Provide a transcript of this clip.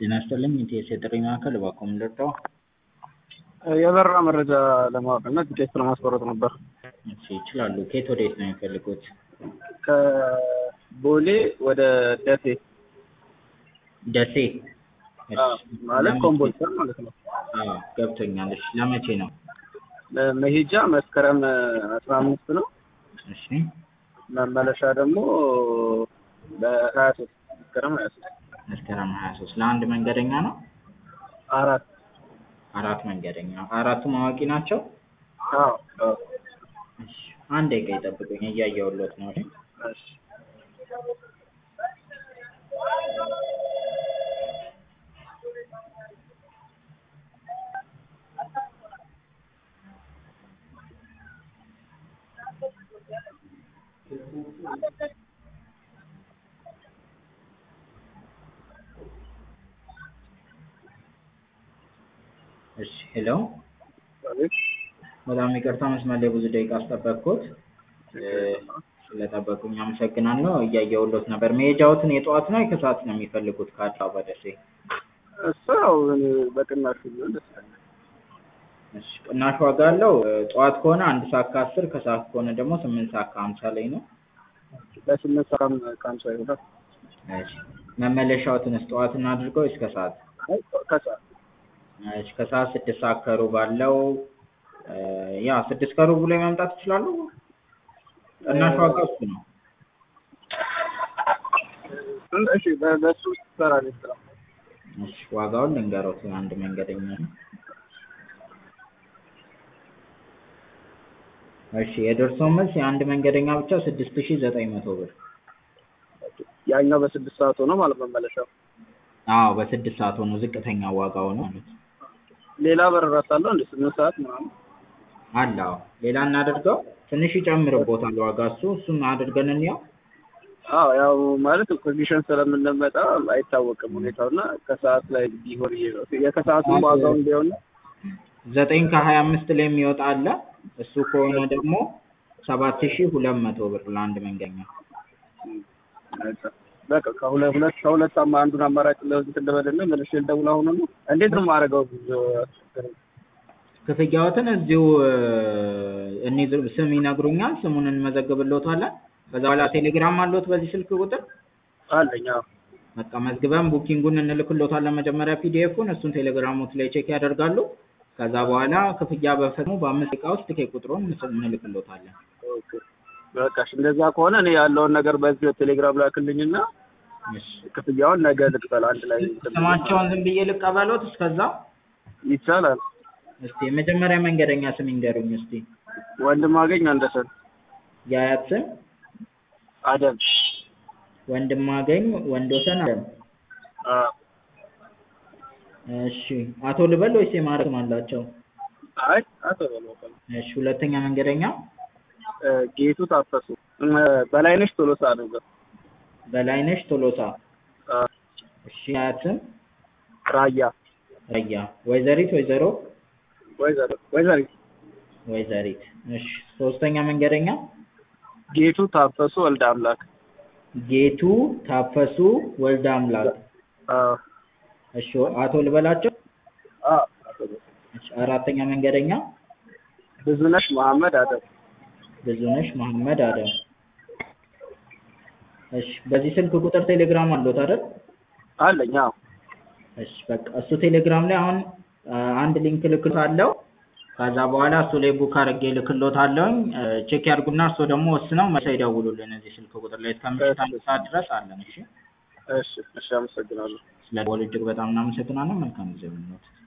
ጤና ይስጥልኝ ኢቲኤስ የጥሪ ማዕከል እባክዎ ምን ልርዳዎ? የበረራ መረጃ ለማወቅ እና ቲኬት ለማስቆረጥ ነበር። እሺ ይችላሉ። ከየት ወዴት ነው የሚፈልጉት? ከቦሌ ወደ ደሴ ደሴ? እሺ፣ አዎ፣ ማለት ለመቼ? ኮምቦልቻ ማለት ነው። አዎ ገብቶኛል። እሺ ለመቼ ነው? መሄጃ መስከረም አስራ አምስት ነው። እሺ መመለሻ ደግሞ በሀያ ሶስት መስከረም ሀያ ሶስት መስከረም ሀያ ሶስት ለአንድ መንገደኛ ነው? አራት አራት መንገደኛ አራቱም አዋቂ ናቸው? አዎ አዎ። እሺ አንድ ደቂቃ ይጠብቁኝ እያየሁልዎት ነው። እሺ እሺ እሺ ሄሎ አቤት። በጣም ይቅርታ መስመር ላይ ብዙ ደቂቃ አስጠበቅኩት። ስለጠበቁኝ አመሰግናለሁ። እያየሁልዎት ነበር። መሄጃዎትን የጠዋት ነው የከሰዓት ነው የሚፈልጉት ከአዲስ አበባ ደሴ? እሱ ያው በቅናሽ ቢሆን ደስ ይለኛል። እሺ ቅናሽ ዋጋ አለው። ጠዋት ከሆነ አንድ ሰዓት ከአስር ከሰዓት ከሆነ ደግሞ ስምንት ሰዓት ከሀምሳ ላይ ነው። በስምንት ሰዓት ከሀምሳ ይሆናል። እሺ መመለሻዎትንስ ጠዋት እናድርገው ወይስ ከሰዓት? አይ ከሰዓት እሺ ከሰዓት ስድስት ሰዓት ከሩብ አለው። ያ ስድስት ከሩብ ላይ መምጣት ይችላሉ። ቅናሽ ዋጋ እሱ ነው። እሺ በ- በሱ ትሰራለች ስራ እሺ ዋጋውን ልንገሮት አንድ መንገደኛ ነው። እሺ የደርሶ መልስ የአንድ መንገደኛ ብቻ ስድስት ሺህ ዘጠኝ መቶ ብር። ያኛው በስድስት ሰዓት ሆኖ ማለት መመለሻው። አዎ በስድስት ሰዓት ሆኖ ዝቅተኛ ዋጋው ነው ማለት ነው። ሌላ በረራ ሳለው እንደ ስምንት ሰዓት ምናምን አለ አዎ። ሌላ እናደርገው ትንሽ ይጨምርቦታል ዋጋ እሱ እሱን አድርገን እንየው። አዎ ያው ማለት ኮንዲሽን ስለምንመጣ አይታወቅም ሁኔታውና ከሰዓት ላይ ቢሆን ይሄ ነው የከሰዓቱን ዋጋውን ቢሆን ዘጠኝ ከሀያ አምስት ላይ የሚወጣ አለ። እሱ ከሆነ ደግሞ ሰባት ሺህ ሁለት መቶ ብር ለአንድ መንገደኛ። በቃ ከሁለት ሁለት ከሁለት አማ አንዱን አማራጭ ለዚህ እንደበለና መልሼ ልደውል አሁን ነው እንዴት ነው የማደርገው? ክፍያዎትን እዚሁ እንይዝ ስም ይነግሩኛል። ስሙን እንመዘግብልዎታለን። ከዛ በኋላ ቴሌግራም አለዎት በዚህ ስልክ ቁጥር? አለኝ። አዎ በቃ መዝግበን ቡኪንጉን እንልክልዎታለን። መጀመሪያ ፒዲኤፉን እሱን ቴሌግራሞት ላይ ቼክ ያደርጋሉ። ከዛ በኋላ ክፍያ በፈጽሞ በአምስት ደቂቃ ውስጥ ቲኬት ቁጥሩን እንልክልዎታለን። ኦኬ በቃ እሺ፣ እንደዛ ከሆነ እኔ ያለውን ነገር በዚህ ቴሌግራም ላክልኝና እሺ ክፍያውን ነገ ልክፈል አንድ ላይ ስማቸውን ዝም ብዬ ልቀበሎት እስከዛ? ይቻላል። እስቲ የመጀመሪያ መንገደኛ ስም ይንገሩኝ እስቲ። ወንድም አገኝ አንደሰን የአያት ስም? አደም ወንድማገኝ ወንዶሰን አለም። አዎ እሺ አቶ ልበል ወይስ የማዕረግ ስም አላቸው? አይ አቶ በለውቀም እሺ ሁለተኛ መንገደኛ? ጌቱ ታፈሱ በላይነሽ ቶሎሳ ነበር። በላይነሽ ቶሎሳ። አዎ እሺ የአያት ስም? ራያ ረያ። ወይዘሪት ወይዘሮ? ወይዘሮ ወይዘሪት ወይዘሪት። እሺ ሶስተኛ መንገደኛ? ጌቱ ታፈሱ ወልደ አምላክ ጌቱ ታፈሱ ወልደ አምላክ። አዎ እሺ አቶ ልበላቸው? አዎ እሺ አራተኛ መንገደኛ? ብዙነሽ መሐመድ አደም ብዙነሽ መሐመድ አደም። እሺ በዚህ ስልክ ቁጥር ቴሌግራም አለዎት አይደል? አለኝ። አዎ እሺ በቃ እሱ ቴሌግራም ላይ አሁን አንድ ሊንክ እልክልዎታለሁ። ከዛ በኋላ እሱ ላይ ቡክ አድርጌ እልክልዎታለሁኝ። ቼክ ያድርጉና እርስዎ ደግሞ ወስነው መልሰው ይደውሉልን እዚህ ስልክ ቁጥር ላይ እስከ ምሽት አንድ ሰዓት ድረስ አለን። እሺ እሺ እሺ፣ አመሰግናለሁ። ስለደወሉ እጅግ በጣም እናመሰግናለን። መልካም ጊዜ ይሁንልዎት።